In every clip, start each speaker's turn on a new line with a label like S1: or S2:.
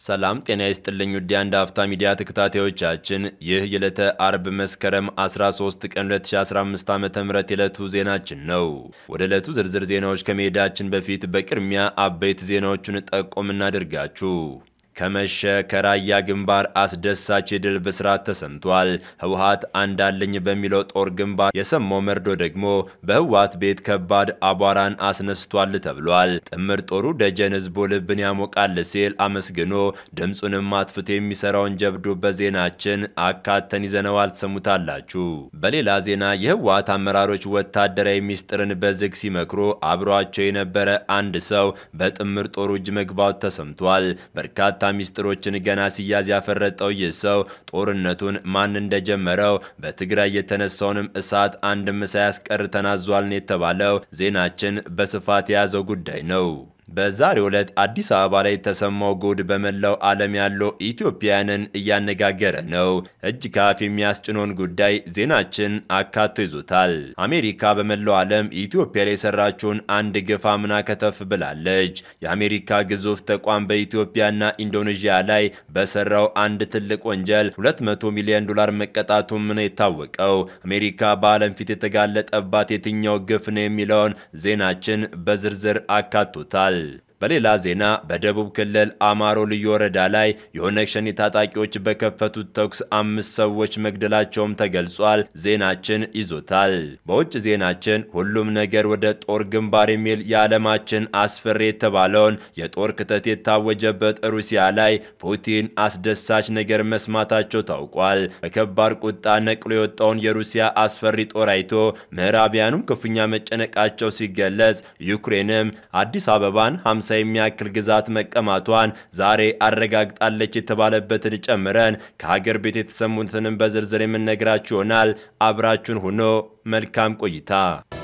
S1: ሰላም ጤና ይስጥልኝ ውድ የአንድ አፍታ ሚዲያ ተከታታዮቻችን፣ ይህ የዕለተ አርብ መስከረም 13 ቀን 2015 ዓ.ም የዕለቱ ዜናችን ነው። ወደ ዕለቱ ዝርዝር ዜናዎች ከመሄዳችን በፊት በቅድሚያ አበይት ዜናዎቹን ጠቆም እናድርጋችሁ። ከመሸ ከራያ ግንባር አስደሳች የድል ብስራት ተሰምቷል። ህወሓት አንዳለኝ በሚለው ጦር ግንባር የሰማው መርዶ ደግሞ በህወሓት ቤት ከባድ አቧራን አስነስቷል ተብሏል። ጥምር ጦሩ ደጀን ህዝቡ ልብን ያሞቃል ሲል አመስግኖ ድምፁንም አጥፍቶ የሚሰራውን ጀብዱ በዜናችን አካተን ይዘነዋል፣ ትሰሙታላችሁ። በሌላ ዜና የህወሓት አመራሮች ወታደራዊ ሚስጥርን በዝግ ሲመክሩ አብሯቸው የነበረ አንድ ሰው በጥምር ጦሩ እጅ መግባቱ ተሰምቷል። በርካታ ሚስጥሮችን ገና ሲያዝ ያፈረጠው ይህ ሰው ጦርነቱን ማን እንደጀመረው በትግራይ የተነሳውንም እሳት አንድም ሳያስቀር ተናዟል ነው የተባለው። ዜናችን በስፋት የያዘው ጉዳይ ነው። በዛሬው ዕለት አዲስ አበባ ላይ የተሰማው ጉድ በመላው ዓለም ያለው ኢትዮጵያውያንን እያነጋገረ ነው። እጅ ከአፍ የሚያስጭኖን ጉዳይ ዜናችን አካቶ ይዞታል። አሜሪካ በመላው ዓለም ኢትዮጵያ ላይ የሰራችውን አንድ ግፍ አምና ከተፍ ብላለች። የአሜሪካ ግዙፍ ተቋም በኢትዮጵያና ኢንዶኔዥያ ላይ በሰራው አንድ ትልቅ ወንጀል 200 ሚሊዮን ዶላር መቀጣቱም ነው የታወቀው። አሜሪካ በዓለም ፊት የተጋለጠባት የትኛው ግፍ ነው የሚለውን ዜናችን በዝርዝር አካቶታል። በሌላ ዜና በደቡብ ክልል አማሮ ልዩ ወረዳ ላይ የኦነግ ሸኔ ታጣቂዎች በከፈቱት ተኩስ አምስት ሰዎች መግደላቸውም ተገልጿል። ዜናችን ይዞታል። በውጭ ዜናችን ሁሉም ነገር ወደ ጦር ግንባር የሚል የዓለማችን አስፈሪ የተባለውን የጦር ክተት የታወጀበት ሩሲያ ላይ ፑቲን አስደሳች ነገር መስማታቸው ታውቋል። በከባድ ቁጣ ነቅሎ የወጣውን የሩሲያ አስፈሪ ጦር አይቶ ምዕራቢያኑም ክፉኛ መጨነቃቸው ሲገለጽ ዩክሬንም አዲስ አበባን 50 የሚያክል ግዛት መቀማቷን ዛሬ አረጋግጣለች የተባለበትን ጨምረን ከሀገር ቤት የተሰሙትንም በዝርዝር የምንነግራችሁ ይሆናል። አብራችሁን ሆኖ መልካም ቆይታ።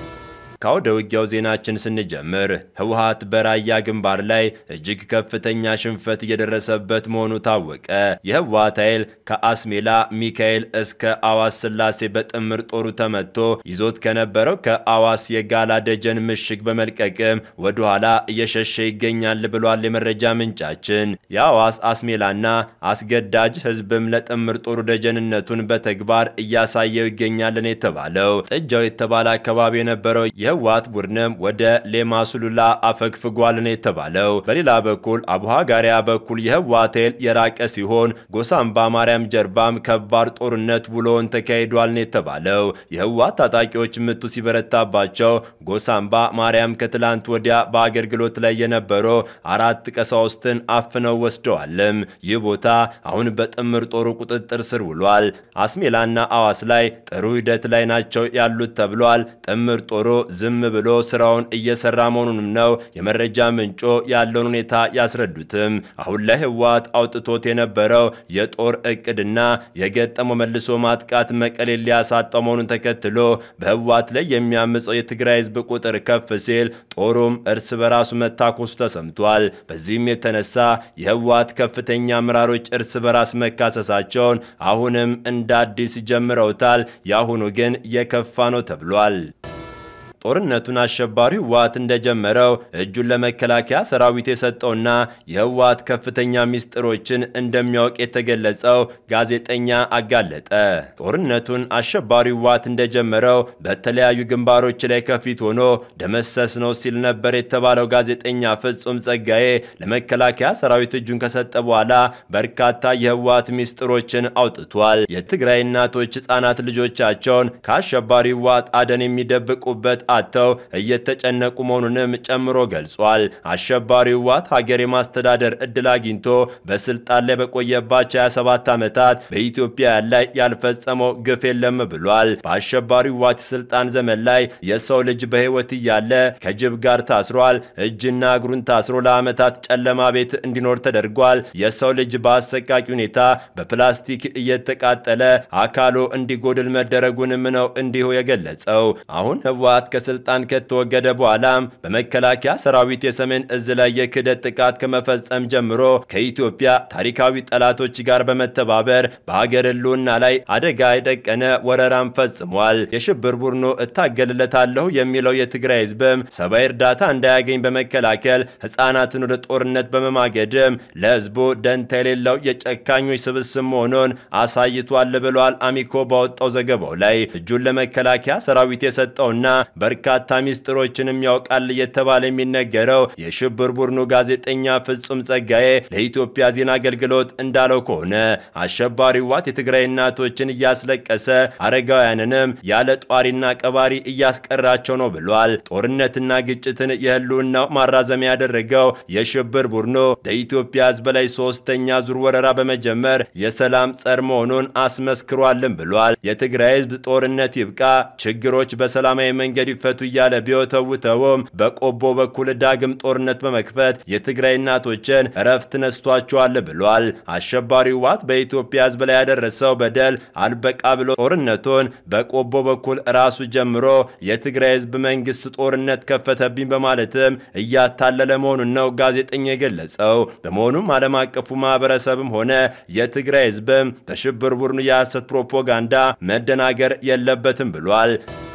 S1: ከወደ ውጊያው ዜናችን ስንጀምር ህወሓት በራያ ግንባር ላይ እጅግ ከፍተኛ ሽንፈት እየደረሰበት መሆኑ ታወቀ። የህወሓት ኃይል ከአስሜላ ሚካኤል እስከ አዋስ ስላሴ በጥምር ጦሩ ተመቶ ይዞት ከነበረው ከአዋስ የጋላ ደጀን ምሽግ በመልቀቅም ወደኋላ እየሸሸ ይገኛል ብሏል የመረጃ ምንጫችን። የአዋስ አስሜላና አስገዳጅ ህዝብም ለጥምር ጦሩ ደጀንነቱን በተግባር እያሳየው ይገኛልን የተባለው ጥጃው የተባለ አካባቢ የነበረው የህወሓት ቡድንም ወደ ሌማሱሉላ አፈግፍጓል ነው የተባለው። በሌላ በኩል አቡሃጋሪያ በኩል የህወሓት ኃይል የራቀ ሲሆን ጎሳምባ ማርያም ጀርባም ከባድ ጦርነት ውሎውን ተካሂዷል ነው የተባለው። የህወሓት ታጣቂዎች ምቱ ሲበረታባቸው ጎሳምባ ማርያም ከትላንት ወዲያ በአገልግሎት ላይ የነበሩ አራት ቀሳውስትን አፍነው ወስደዋልም። ይህ ቦታ አሁን በጥምር ጦሩ ቁጥጥር ስር ውሏል። አስሜላና አዋስ ላይ ጥሩ ሂደት ላይ ናቸው ያሉት ተብሏል። ጥምር ጦሩ ዝም ብሎ ስራውን እየሰራ መሆኑንም ነው የመረጃ ምንጮ ያለውን ሁኔታ ያስረዱትም። አሁን ላይ ህወሓት አውጥቶት የነበረው የጦር እቅድና የገጠመው መልሶ ማጥቃት መቀሌ ሊያሳጣው መሆኑን ተከትሎ በህወሓት ላይ የሚያምፀው የትግራይ ህዝብ ቁጥር ከፍ ሲል ጦሩም እርስ በራሱ መታኮሱ ተሰምቷል። በዚህም የተነሳ የህወሓት ከፍተኛ አመራሮች እርስ በራስ መካሰሳቸውን አሁንም እንደ አዲስ ጀምረውታል። የአሁኑ ግን የከፋ ነው ተብሏል። ጦርነቱን አሸባሪው ህወሓት እንደጀመረው እጁን ለመከላከያ ሰራዊት የሰጠውና የህወሓት ከፍተኛ ሚስጥሮችን እንደሚያውቅ የተገለጸው ጋዜጠኛ አጋለጠ። ጦርነቱን አሸባሪው ህወሓት እንደጀመረው በተለያዩ ግንባሮች ላይ ከፊት ሆኖ ደመሰስ ነው ሲል ነበር የተባለው ጋዜጠኛ ፍጹም ጸጋዬ ለመከላከያ ሰራዊት እጁን ከሰጠ በኋላ በርካታ የህወሓት ሚስጥሮችን አውጥቷል። የትግራይ እናቶች ህጻናት ልጆቻቸውን ከአሸባሪው ህወሓት አደን የሚደብቁበት አጥተው እየተጨነቁ መሆኑንም ጨምሮ ገልጿል። አሸባሪው ህወሓት ሀገር የማስተዳደር እድል አግኝቶ በስልጣን ላይ በቆየባቸው 27 ዓመታት በኢትዮጵያ ላይ ያልፈጸመው ግፍ የለም ብሏል። በአሸባሪው ህወሓት የስልጣን ዘመን ላይ የሰው ልጅ በህይወት እያለ ከጅብ ጋር ታስሯል። እጅና እግሩን ታስሮ ለዓመታት ጨለማ ቤት እንዲኖር ተደርጓል። የሰው ልጅ በአሰቃቂ ሁኔታ በፕላስቲክ እየተቃጠለ አካሉ እንዲጎድል መደረጉንም ነው እንዲሁ የገለጸው። አሁን ህወሓት ከስልጣን ከተወገደ በኋላም በመከላከያ ሰራዊት የሰሜን እዝ ላይ የክህደት ጥቃት ከመፈጸም ጀምሮ ከኢትዮጵያ ታሪካዊ ጠላቶች ጋር በመተባበር በሀገር ሕልውና ላይ አደጋ የደቀነ ወረራም ፈጽሟል። የሽብር ቡድኑ እታገልለታለሁ የሚለው የትግራይ ህዝብም ሰብአዊ እርዳታ እንዳያገኝ በመከላከል ህፃናትን ወደ ጦርነት በመማገድም ለህዝቡ ደንታ የሌለው የጨካኞች ስብስብ መሆኑን አሳይቷል ብሏል። አሚኮ ባወጣው ዘገባው ላይ እጁን ለመከላከያ ሰራዊት የሰጠውና በርካታ ሚስጥሮችንም ያውቃል እየተባለ የሚነገረው የሽብር ቡድኑ ጋዜጠኛ ፍጹም ጸጋዬ ለኢትዮጵያ ዜና አገልግሎት እንዳለው ከሆነ አሸባሪ ዋት የትግራይ እናቶችን እያስለቀሰ አረጋውያንንም ያለ ጧሪና ቀባሪ እያስቀራቸው ነው ብሏል። ጦርነትና ግጭትን የህልውናው ማራዘሚያ ያደረገው የሽብር ቡድኑ በኢትዮጵያ ህዝብ ላይ ሶስተኛ ዙር ወረራ በመጀመር የሰላም ጸር መሆኑን አስመስክሯልም ብሏል። የትግራይ ህዝብ ጦርነት ይብቃ፣ ችግሮች በሰላማዊ መንገድ ይፈቱ እያለ ቢወተውተውም በቆቦ በኩል ዳግም ጦርነት በመክፈት የትግራይ እናቶችን እረፍት ነስቷቸዋል ብሏል። አሸባሪው ዋት በኢትዮጵያ ህዝብ ላይ ያደረሰው በደል አልበቃ ብሎ ጦርነቱን በቆቦ በኩል ራሱ ጀምሮ የትግራይ ህዝብ መንግስት ጦርነት ከፈተብኝ በማለትም እያታለለ መሆኑን ነው ጋዜጠኛ የገለጸው። በመሆኑም ዓለም አቀፉ ማህበረሰብም ሆነ የትግራይ ህዝብም በሽብር ቡድኑ የሐሰት ፕሮፓጋንዳ መደናገር የለበትም ብሏል።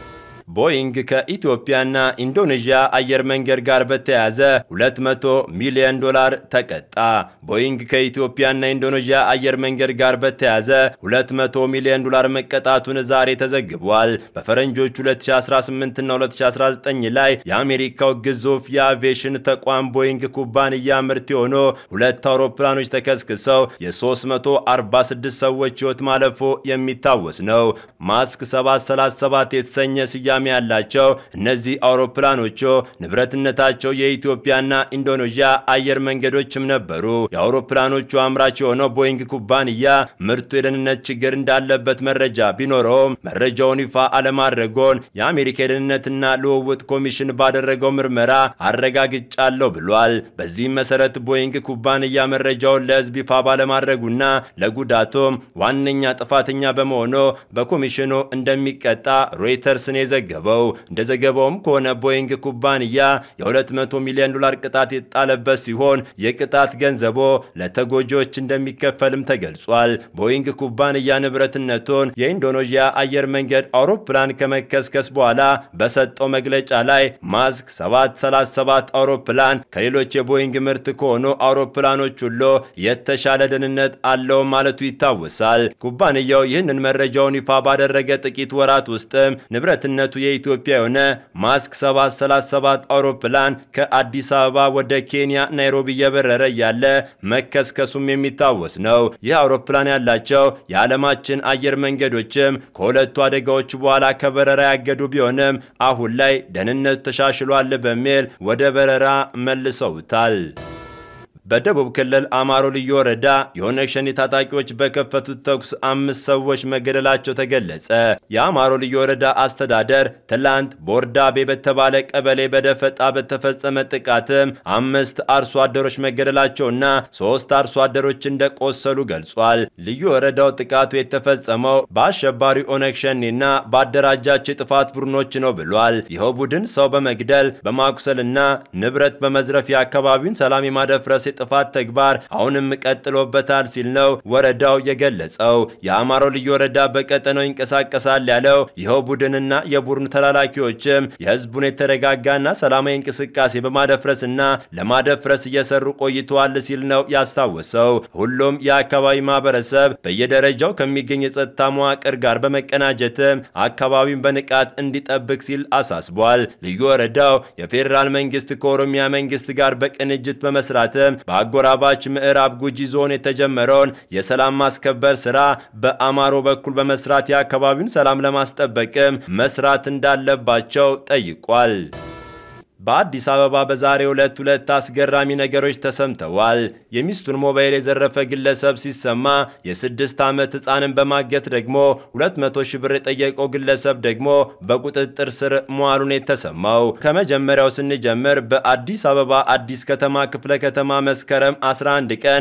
S1: ቦይንግ ከኢትዮጵያና ኢንዶኔዥያ አየር መንገድ ጋር በተያያዘ 200 ሚሊዮን ዶላር ተቀጣ። ቦይንግ ከኢትዮጵያና ኢንዶኔዥያ አየር መንገድ ጋር በተያያዘ 200 ሚሊዮን ዶላር መቀጣቱን ዛሬ ተዘግቧል። በፈረንጆቹ 2018 እና 2019 ላይ የአሜሪካው ግዙፍ የአቪዬሽን ተቋም ቦይንግ ኩባንያ ምርት የሆኑ ሁለት አውሮፕላኖች ተከስክሰው የ346 ሰዎች ህይወት ማለፉ የሚታወስ ነው። ማስክ 737 የተሰኘ ስያሜ ያላቸው እነዚህ አውሮፕላኖቹ ንብረትነታቸው የኢትዮጵያና ኢንዶኔዥያ አየር መንገዶችም ነበሩ። የአውሮፕላኖቹ አምራች የሆነው ቦይንግ ኩባንያ ምርቱ የደህንነት ችግር እንዳለበት መረጃ ቢኖረውም መረጃውን ይፋ አለማድረጉን የአሜሪካ የደህንነትና ልውውጥ ኮሚሽን ባደረገው ምርመራ አረጋግጫለሁ ብሏል። በዚህም መሰረት ቦይንግ ኩባንያ መረጃውን ለህዝብ ይፋ ባለማድረጉና ለጉዳቱም ዋነኛ ጥፋተኛ በመሆኑ በኮሚሽኑ እንደሚቀጣ ሮይተርስን የዘገበው። እንደ ዘገባውም ከሆነ ቦይንግ ኩባንያ የ200 ሚሊዮን ዶላር ቅጣት የጣለበት ሲሆን የቅጣት ገንዘቦ ለተጎጂዎች እንደሚከፈልም ተገልጿል። ቦይንግ ኩባንያ ንብረትነቱን የኢንዶኔዥያ አየር መንገድ አውሮፕላን ከመከስከስ በኋላ በሰጠው መግለጫ ላይ ማስክ 737 አውሮፕላን ከሌሎች የቦይንግ ምርት ከሆኑ አውሮፕላኖች ሁሉ የተሻለ ደህንነት አለው ማለቱ ይታወሳል። ኩባንያው ይህንን መረጃውን ይፋ ባደረገ ጥቂት ወራት ውስጥም ንብረትነቱ የኢትዮጵያ የሆነ ማስክ 737 አውሮፕላን ከአዲስ አበባ ወደ ኬንያ ናይሮቢ እየበረረ እያለ መከስከሱም የሚታወስ ነው። ይህ አውሮፕላን ያላቸው የዓለማችን አየር መንገዶችም ከሁለቱ አደጋዎች በኋላ ከበረራ ያገዱ ቢሆንም አሁን ላይ ደህንነቱ ተሻሽሏል በሚል ወደ በረራ መልሰውታል። በደቡብ ክልል አማሮ ልዩ ወረዳ የኦነግ ሸኔ ታጣቂዎች በከፈቱት ተኩስ አምስት ሰዎች መገደላቸው ተገለጸ። የአማሮ ልዩ ወረዳ አስተዳደር ትላንት ቦርዳቤ በተባለ ቀበሌ በደፈጣ በተፈጸመ ጥቃትም አምስት አርሶ አደሮች መገደላቸውና ሶስት አርሶ አደሮች እንደቆሰሉ ገልጿል። ልዩ ወረዳው ጥቃቱ የተፈጸመው በአሸባሪ ኦነግ ሸኔና በአደራጃቸው የጥፋት ቡድኖች ነው ብሏል። ይኸው ቡድን ሰው በመግደል በማቁሰልና ንብረት በመዝረፍ የአካባቢውን ሰላም የማደፍረስ የጥፋት ተግባር አሁንም ቀጥሎበታል ሲል ነው ወረዳው የገለጸው። የአማሮ ልዩ ወረዳ በቀጠናው ይንቀሳቀሳል ያለው ይኸው ቡድንና የቡድኑ ተላላኪዎችም የህዝቡን የተረጋጋና ሰላማዊ እንቅስቃሴ በማደፍረስና ለማደፍረስ እየሰሩ ቆይተዋል ሲል ነው ያስታወሰው። ሁሉም የአካባቢ ማህበረሰብ በየደረጃው ከሚገኝ የጸጥታ መዋቅር ጋር በመቀናጀትም አካባቢውን በንቃት እንዲጠብቅ ሲል አሳስቧል። ልዩ ወረዳው የፌዴራል መንግስት ከኦሮሚያ መንግስት ጋር በቅንጅት በመስራትም በአጎራባች ምዕራብ ጉጂ ዞን የተጀመረውን የሰላም ማስከበር ስራ በአማሮ በኩል በመስራት የአካባቢውን ሰላም ለማስጠበቅም መስራት እንዳለባቸው ጠይቋል። በአዲስ አበባ በዛሬው ዕለት ሁለት አስገራሚ ነገሮች ተሰምተዋል። የሚስቱን ሞባይል የዘረፈ ግለሰብ ሲሰማ የስድስት ዓመት ሕፃንን በማገት ደግሞ 200 ሺህ ብር የጠየቀው ግለሰብ ደግሞ በቁጥጥር ስር መዋሉን የተሰማው ከመጀመሪያው ስንጀምር በአዲስ አበባ አዲስ ከተማ ክፍለ ከተማ መስከረም 11 ቀን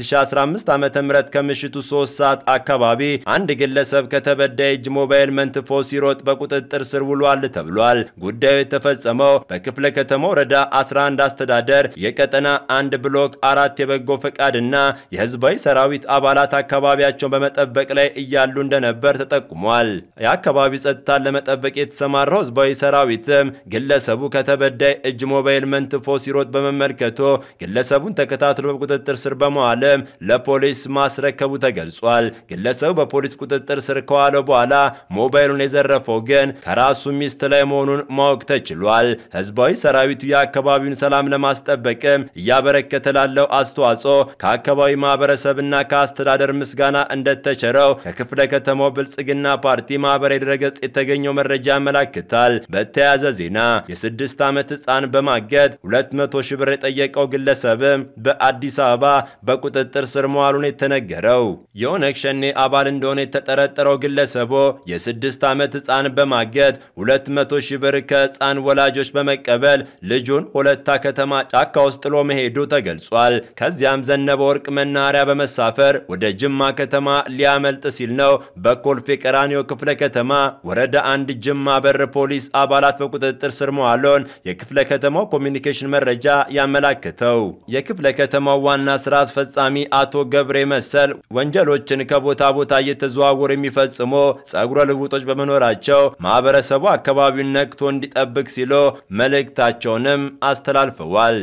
S1: 2015 ዓ.ም ከምሽቱ 3 ሰዓት አካባቢ አንድ ግለሰብ ከተበዳይ እጅ ሞባይል መንትፎ ሲሮጥ በቁጥጥር ስር ውሏል ተብሏል። ጉዳዩ የተፈጸመው በክፍለ ከተማ ወረዳ 11 አስተዳደር የቀጠና አንድ ብሎክ አራት የበጎ ፈቃድና የህዝባዊ ሰራዊት አባላት አካባቢያቸውን በመጠበቅ ላይ እያሉ እንደነበር ተጠቁሟል። የአካባቢው ጸጥታን ለመጠበቅ የተሰማራው ህዝባዊ ሰራዊትም ግለሰቡ ከተበዳይ እጅ ሞባይል መንትፎ ሲሮጥ በመመልከቱ ግለሰቡን ተከታትሎ በቁጥጥር ስር በመዋልም ለፖሊስ ማስረከቡ ተገልጿል። ግለሰቡ በፖሊስ ቁጥጥር ስር ከዋለ በኋላ ሞባይሉን የዘረፈው ግን ከራሱ ሚስት ላይ መሆኑን ማወቅ ተችሏል። ህዝባዊ ሰራዊቱ የአካባቢውን ሰላም ለማስጠበቅም እያበረከተ ላለው አስተዋጽኦ ከአካባቢ ማህበረሰብና ከአስተዳደር ምስጋና እንደተቸረው ከክፍለ ከተማው ብልጽግና ፓርቲ ማህበራዊ ድረገጽ የተገኘው መረጃ ያመላክታል። በተያያዘ ዜና የስድስት ዓመት ህፃን በማገት 200 ሺህ ብር የጠየቀው ግለሰብም በአዲስ አበባ በቁጥጥር ስር መዋሉን የተነገረው የኦነግ ሸኔ አባል እንደሆነ የተጠረጠረው ግለሰቡ የስድስት ዓመት ህፃን በማገት 200 ሺህ ብር ከህፃን ወላጆች በመቀበል ልጁን ሁለታ ከተማ ጫካ ውስጥ ጥሎ መሄዱ ተገልጿል። ከዚያም ዘነበ ወርቅ መናኸሪያ በመሳፈር ወደ ጅማ ከተማ ሊያመልጥ ሲል ነው በኮልፌ ቀራኒዮ ክፍለ ከተማ ወረዳ አንድ ጅማ በር ፖሊስ አባላት በቁጥጥር ስር መዋሉን የክፍለ ከተማው ኮሚኒኬሽን መረጃ ያመላክተው። የክፍለ ከተማው ዋና ስራ አስፈጻሚ አቶ ገብሬ መሰል ወንጀሎችን ከቦታ ቦታ እየተዘዋወሩ የሚፈጽሙ ጸጉረ ልውጦች በመኖራቸው ማህበረሰቡ አካባቢውን ነቅቶ እንዲጠብቅ ሲሉ መልእክታቸውንም አስተላልፈዋል።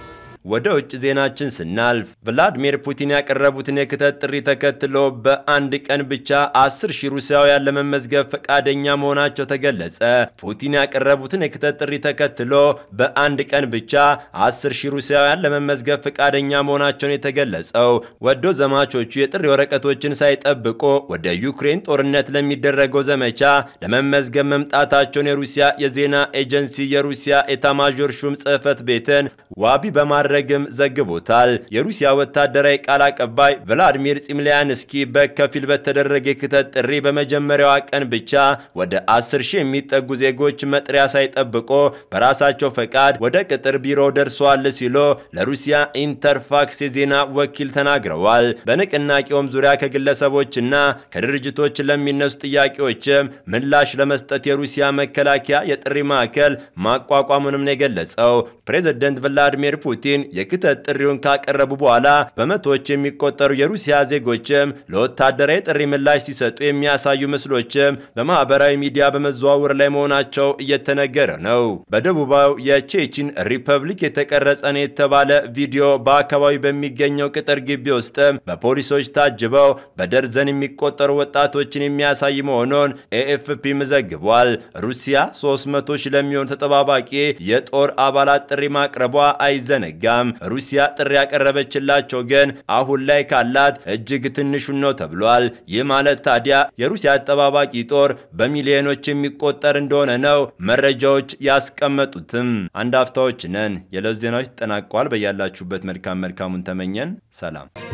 S1: ወደ ውጭ ዜናችን ስናልፍ ቭላድሚር ፑቲን ያቀረቡትን የክተት ጥሪ ተከትሎ በአንድ ቀን ብቻ 10 ሺህ ሩሲያውያን ለመመዝገብ ፈቃደኛ መሆናቸው ተገለጸ። ፑቲን ያቀረቡትን የክተት ጥሪ ተከትሎ በአንድ ቀን ብቻ 10 ሺህ ሩሲያውያን ለመመዝገብ ፈቃደኛ መሆናቸውን የተገለጸው ወዶ ዘማቾቹ የጥሪ ወረቀቶችን ሳይጠብቁ ወደ ዩክሬን ጦርነት ለሚደረገው ዘመቻ ለመመዝገብ መምጣታቸውን የሩሲያ የዜና ኤጀንሲ የሩሲያ ኤታማዦር ሹም ጽሕፈት ቤትን ዋቢ በማድረግ ረግም ዘግቦታል። የሩሲያ ወታደራዊ ቃል አቀባይ ቭላድሚር ፂምሊያንስኪ በከፊል በተደረገ የክተት ጥሪ በመጀመሪያዋ ቀን ብቻ ወደ 10 ሺህ የሚጠጉ ዜጎች መጥሪያ ሳይጠብቆ በራሳቸው ፈቃድ ወደ ቅጥር ቢሮ ደርሰዋል ሲሉ ለሩሲያ ኢንተርፋክስ የዜና ወኪል ተናግረዋል። በንቅናቄውም ዙሪያ ከግለሰቦችና ከድርጅቶች ለሚነሱ ጥያቄዎችም ምላሽ ለመስጠት የሩሲያ መከላከያ የጥሪ ማዕከል ማቋቋሙንም ነው የገለጸው። ፕሬዝደንት ቭላዲሚር ፑቲን የክተት ጥሪውን ካቀረቡ በኋላ በመቶዎች የሚቆጠሩ የሩሲያ ዜጎችም ለወታደራዊ ጥሪ ምላሽ ሲሰጡ የሚያሳዩ ምስሎችም በማህበራዊ ሚዲያ በመዘዋወር ላይ መሆናቸው እየተነገረ ነው። በደቡባዊ የቼችን ሪፐብሊክ የተቀረጸ ነው የተባለ ቪዲዮ በአካባቢ በሚገኘው ቅጥር ግቢ ውስጥም በፖሊሶች ታጅበው በደርዘን የሚቆጠሩ ወጣቶችን የሚያሳይ መሆኑን ኤኤፍፒም ዘግቧል። ሩሲያ 300 ሺህ ለሚሆኑ ተጠባባቂ የጦር አባላት ጥሪ ማቅረቧ አይዘነጋም። ሩሲያ ጥሪ ያቀረበችላቸው ግን አሁን ላይ ካላት እጅግ ትንሹን ነው ተብሏል። ይህ ማለት ታዲያ የሩሲያ አጠባባቂ ጦር በሚሊዮኖች የሚቆጠር እንደሆነ ነው መረጃዎች ያስቀመጡትም። አንድ አፍታዎች ነን። የዕለት ዜናዎች ተጠናቀዋል። በያላችሁበት መልካም መልካሙን ተመኘን። ሰላም